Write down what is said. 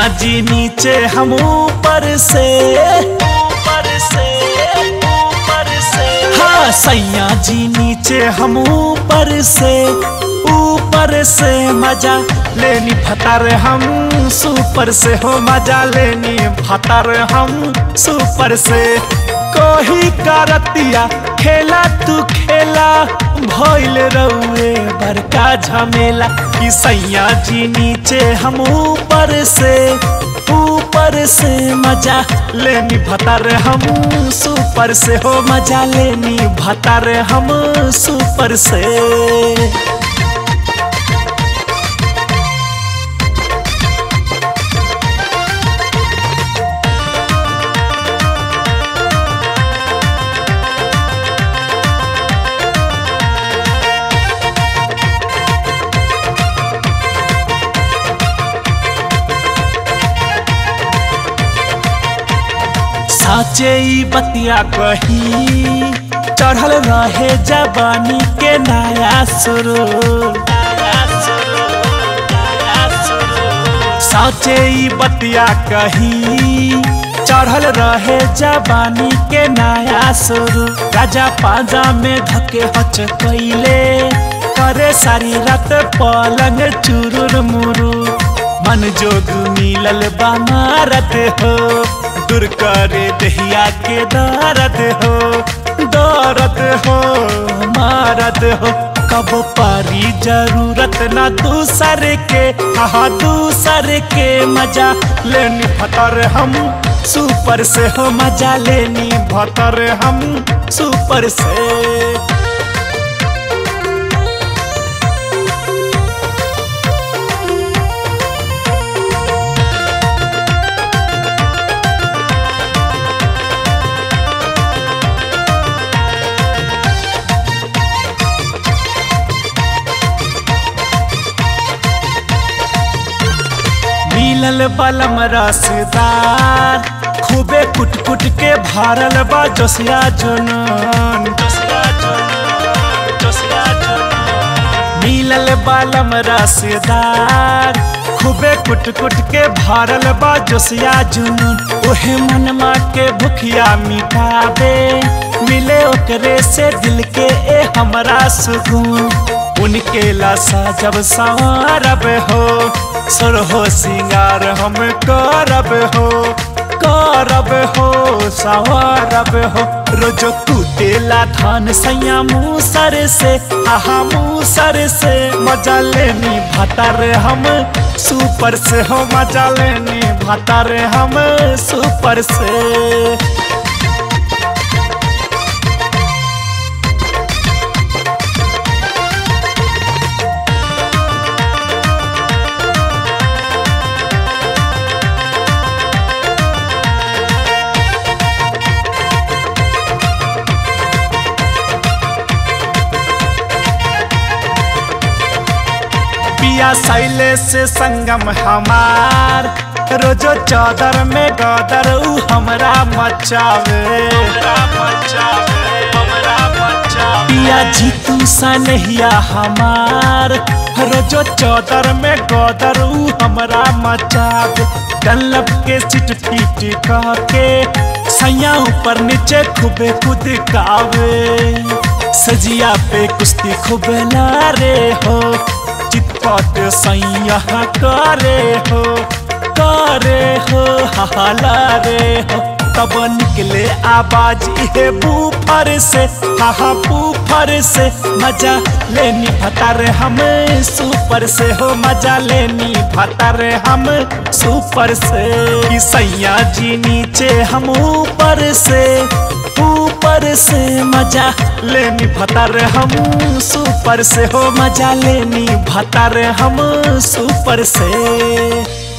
सैया जी नीचे हम ऊपर से ऊपर से ऊपर से हाँ सैया जी नीचे हम ऊपर से ऊपर से मजा लेनी फतर हम सुपर से हो मजा लेनी फतर हम सुपर से कोही करतिया खेला तू खेला भइल रउए बड़का झमेला कि सैया जी नीचे हम ऊपर से ऊपर से मजा लेनी भतर हम सुपर से हो मजा लेनी भतर हम सुपर से साचे ई बतिया कही चढ़ल रहे जवानी के नया सुरूर साचे ई बतिया कही चढ़ल रहे जवानी के नया सुरू राजा पाजा में धके हच कैले करे सारी रात पलंग चुरुर मुरू मन जोग मिलल बामारत हो दूर करे दहिया के दर्द हो दर्द हो मारद हो कब पारी जरूरत ना दूसर के हाँ दूसर के मजा लेनी फतर हम सुपर से हो मजा लेनी भतर हम सुपर से मिलल बलम रसदार खूबे कुट कुट के भरल बा जोसिया जुनून मिलल बलम रसदार खूबे कुट कुट के भरल बा जोसिया जुनून ओहे मनमा के भुखिया मिटाबे मिले ओकरे से दिल के ए हमरा सुकून उनके लासा जब संवारब हो सुर हो सिंगार हम करब हो करब हो सवारब हो रोजो कुटेला धान सैया मूसर से आहा मूसर से मजा लेनी भतर हम सुपर से हो मजा लेनी भतर हम सुपर से पिया सैले से संगम हमार रोजो चादर में गदर ऊ हमरा मचावे पिया जीतू सनहिया हमार रोजो चादर में गदर ऊ हमरा मचावे डल्लब के चिट पीट कह के सैया ऊपर नीचे खूबे खुद कावे सजिया पे कुश्ती खूब लारे हो चितपट सैया करे हो करे हो हला रे हो तब निकले आवाज इहे बूफर से हाँ बूफर से मजा लेनी भतर हम सुपर से हो मजा लेनी भतर हम सुपर से कि सैया जी नीचे हम ऊपर से ऊपर से मजा लेनी भतर हम सुपर से हो मजा लेनी भतर हम सुपर से